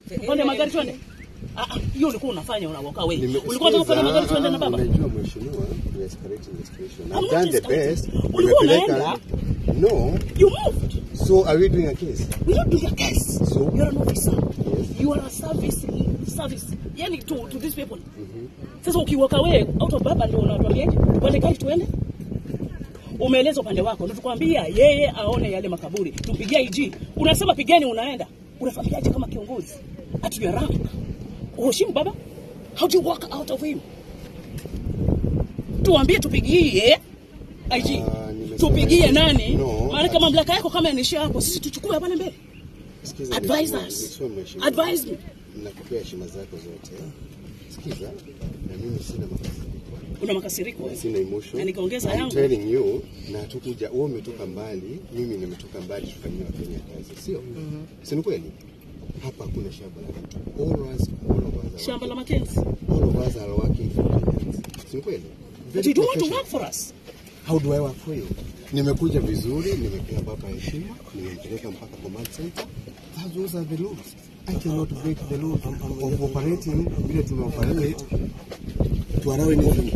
Pande magari twende. Ah, ah, hiyo ulikuwa unafanya unawoka wewe. Nime- Ulikuwa unataka kupanda magari Sikiza, twende na baba. Unajua mheshimiwa, we are escalating the situation. I'm I've not done the escalating. best. Ulikuwa Nimepeleka- No. You moved. So are we doing a case? We don't do your case. So? You're an officer. You are a service service. Yani to to these people. Sasa ukiwaka wewe out of baba ndio unatuambiaje? Tupande gari tuende? Umeeleza upande wako. Ndio tukwambia yeye aone yale makaburi. Tumpigie IG. Unasema pigeni unaenda. Unafanyaje kama kiongozi? At your rank. Uheshimu baba? How do you walk out of him? Tuambie tupigie IG. Ah, nimesema- Tupigie nani? No. Maana kama mamlaka yako kama inaishia hapo, sisi tuchukue pale mbele. Sikiza, Advise mheshimiwa, us. mheshimiwa, mheshimiwa. Advise me. Nakupea heshima zako zote. Sikiza, na mimi sina makasiriko. Una makasiriko. Sina emotion. Na nikaongeza I'm yangu. telling you, na tukuja, wewe umetoka mbali, mimi nimetoka mbali tufanyie Wakenya kazi, sio? Si ni kweli? Hapa hakuna shamba la mtu. All of us, all of us are Shamba la working- Mackenzie. all of us are working for Kenyans. Si ni kweli? But Very you don't want to professional. work for us. How do I work for you? Nimekuja vizuri, nimepea baba heshima, nimempeleka mpaka command center. That those are the laws. I cannot break the law of operating vile tumeoperate to allow anything.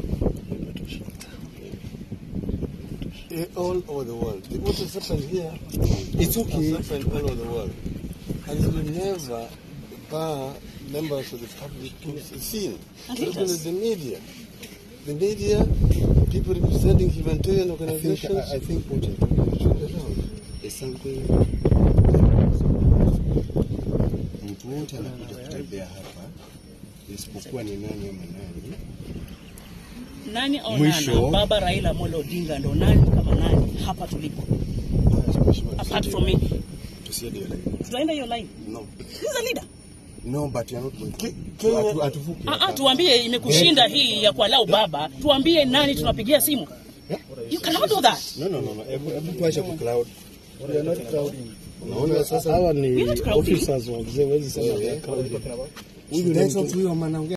Eh, all over the world. The- What has happened here It's okay. has happened all over the world. And it will never bar members of the public to see. And Particularly leaders. the media. The media, people representing humanitarian I think, organizations. I, I think what you're talking about is something mtu wote anakuja kutembea hapa isipokuwa ni nani ama nani Nani au Mwisho. nana? Baba Raila Amolo Odinga ndo nani kama nani hapa tulipo? Apart from me. tusiende hiyo line. Tutaenda hiyo line. No. He's a leader. No, but you're not going to. Kenya- Atu- atuvuke Ah, ah, hapa. tuambie imekushinda hii ya kualau baba. Tuambie nani tunapigia simu. You cannot do that. No, no, no, no. Hebu hebu tuache ku cloud. We are not crowding. Unaona sasa Hawa We're ni not crowding. officers wa mzee, wezi sema we are crowding. Huyu ni Students mtu- of huyo manaongea